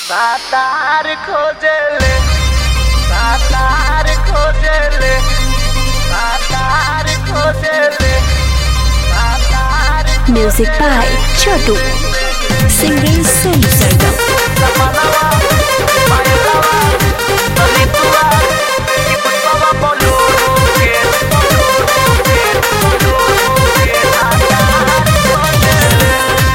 सातार खोजले सातार खोजले सातार खोजले सातार Music by Chotu. Singing Sonu Sargam. सपनावा पायलावा तलितुआ कि पुष्पवा बोलोरो के बोलोरो के बोलोरो के सातार खोजले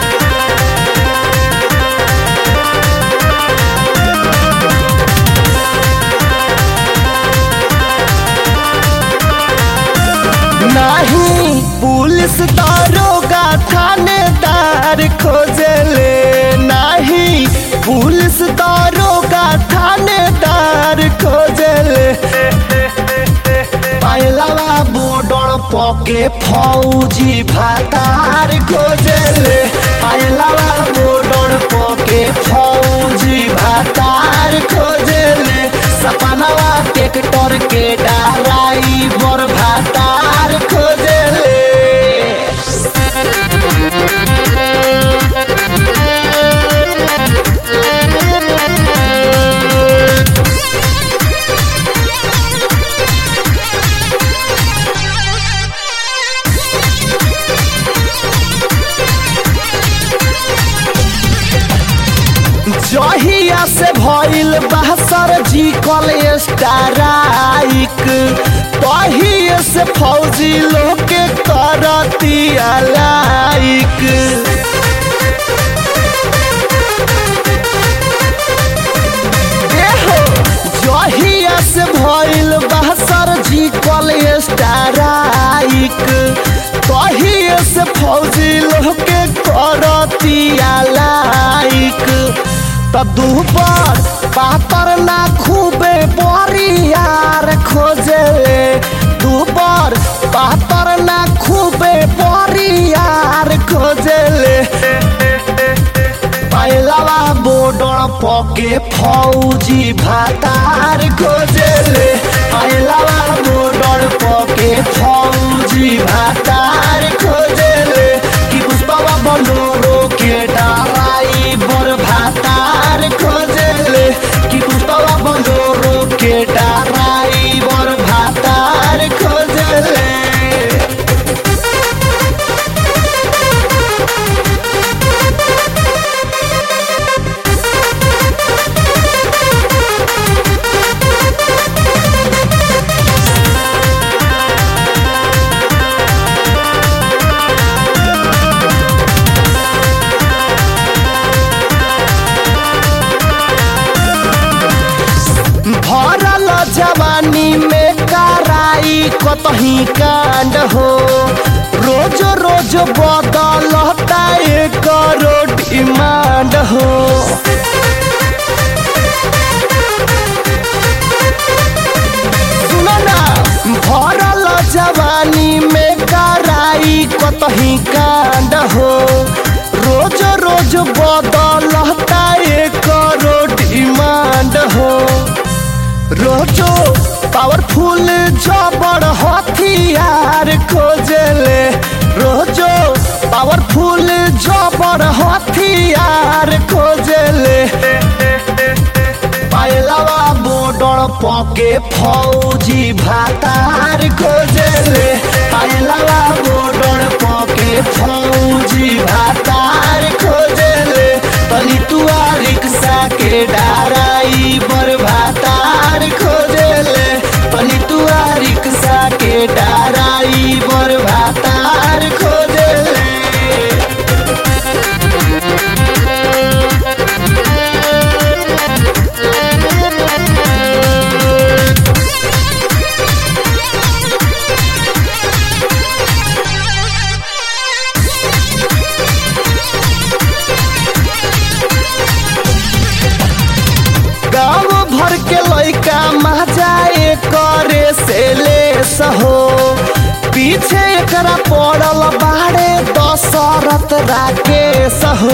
नहीं पुलिस दारोगा थानेदार खोजले नहीं पुलिस दारोगा थानेदार खोजले पहलवा बॉर्डर पके फौजी भातार खोजले पहलवा बॉर्डर पके फौजी भातार खोजले सपनवा ट्रैक्टर के ड्राइवर भातार खोजले जहिया से भइल बा सर्जिकल स्ट्राइक तहिए से फौजी लोग के करतिया लाइक एहो, जहिया से भइल बा सर्जिकल स्ट्राइक तहिए से फौजी लोग के करतिया लाइक त दुबर पातर ना खूबे बरियार खोजले दुबर पातर ना खूबे बरियार खोजले पहलवा बॉर्डर पके फौजी भातार खोजले पहलवा बॉर्डर पके फौजी भातार खोजले कि पुष्पवा बलोरो के ड्राइवर भातार खोजले कि पुष्पवा बलोरो के ड्राइवर भातार खोजले भरल जवानी में कराई कतही कांड हो रोज रोज बदलता एक डिमांड हो सुनो ना भरल जवानी में कराई कतही कांड हो रोज रोज बदलता एक डिमांड हो रोजो पावरफुल जबड़ हथियार खोजले रोजो पावरफुल जबड़ हथियार खोजले पहलवा बॉर्डर पके फौजी भातार खोजले पहलवा बॉर्डर पके फौजी भातार खोजले तनी तुआ रिक्शा के ड्राइवर भातार खोजले तनी तुआ रिक्शा के ड्राइवर भातार खोजले गाँव भर के लइका मजाए करे से ले सहो पीछे एकरा पड़ल बाड़े दशरथ राकेश हो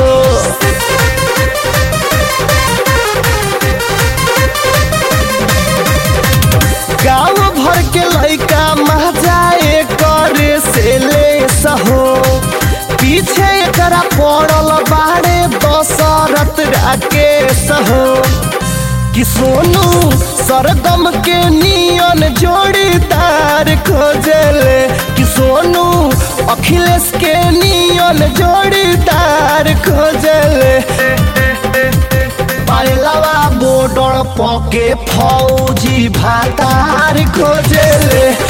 गाँव भर के लइका मजाए करे से ले सहो पीछे एकरा पड़ल बाड़े दशरथ राकेश हो कि सोनू सरगम के नियन जोड़ीदार खोजले कि सोनू अखिलेश के नियन जोड़ीदार खोजले पायलवा बॉर्डर पके फौजी भातार खोजले